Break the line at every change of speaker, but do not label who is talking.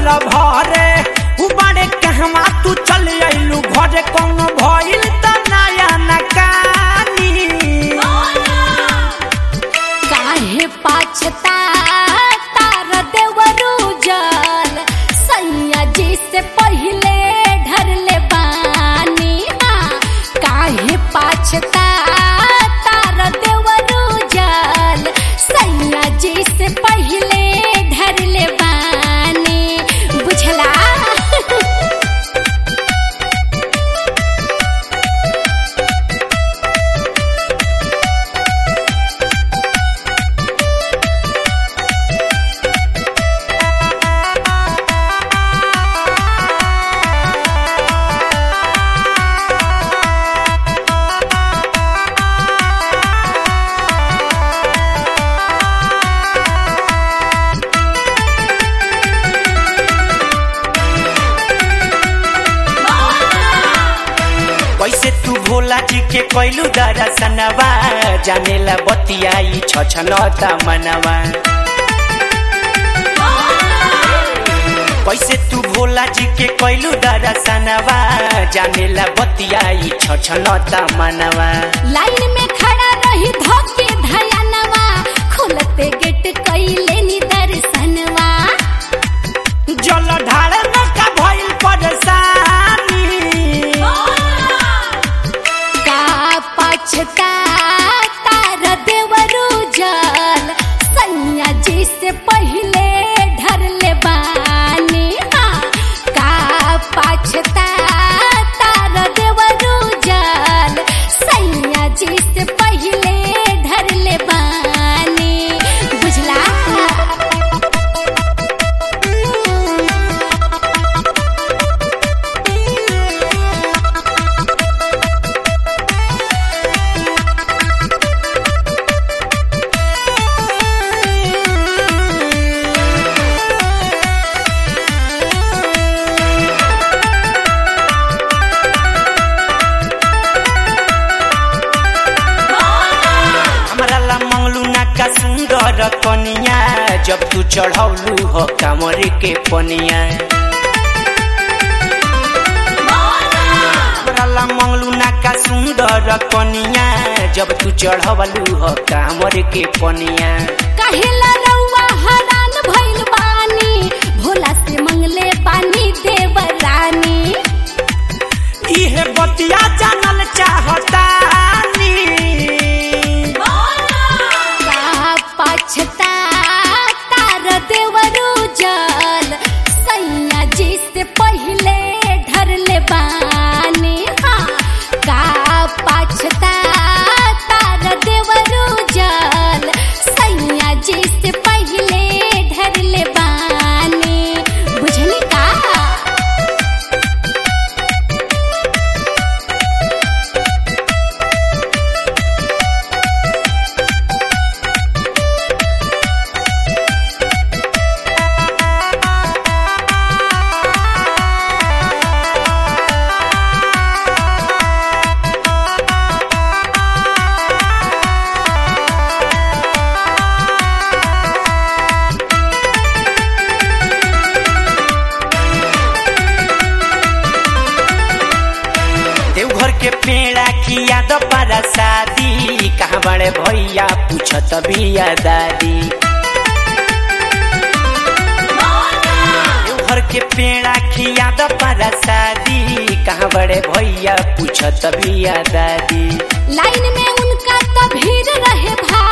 साल भरे उ बड़े कहवा तू चल अइलू घरे कौन भइल त नया नकानी
काहे पाछता तार देवरू जल सैया जी से पहिले ढरले बानी हाँ, काहे पाछता तार देवरू जल सैया जी से पहिले ढरले बानी बुझला
कैसे तू भोला जी के कैलू दरसनवा जानेला बतियाई छछनता मनवा कैसे तू भोला जी के कैलू दरसनवा जानेला बतियाई छछनता मनवा
लाइन में खड़ा रही धोके धयानवा खुलते गेट कैले नी दर्शनवा
जल ढाल में का भइल परेशानी
का पछता तार देवरू जल सैया जी से पहिले ढरले बानी हाँ, का पछता तार देवरू जल सैया जी से पहिले ढरले बानी बुझला
हमरा ला मंगलू ना का सुंदर कनिया जब तू चढ़ौलू हो कमर के पनिया हमरा ला मंगलू ना का सुंदर कनिया जब तू चढ़वलू हो कमर के पनिया
कहेला रउआ हरान भइल बानी भोला से मंगले बानी देवरानी
इहे बतिया जानल चाहतानी
का पछता तार देवरू जल सैया जी से पहिले ढरले बानी हाँ, का पछता तार देवरू जल सैया जी से पहिले ढरले बानी बुझली का
देवघर के पेड़ा खिया दो पारा शादी कहाँ बड़े भैया पूछत बिया दादी देवघर के पेड़ा खिया दो पारा शादी कहाँ बड़े भैया पूछत बिया दादी
लाइन में उनका तो भीड़ रहे भाई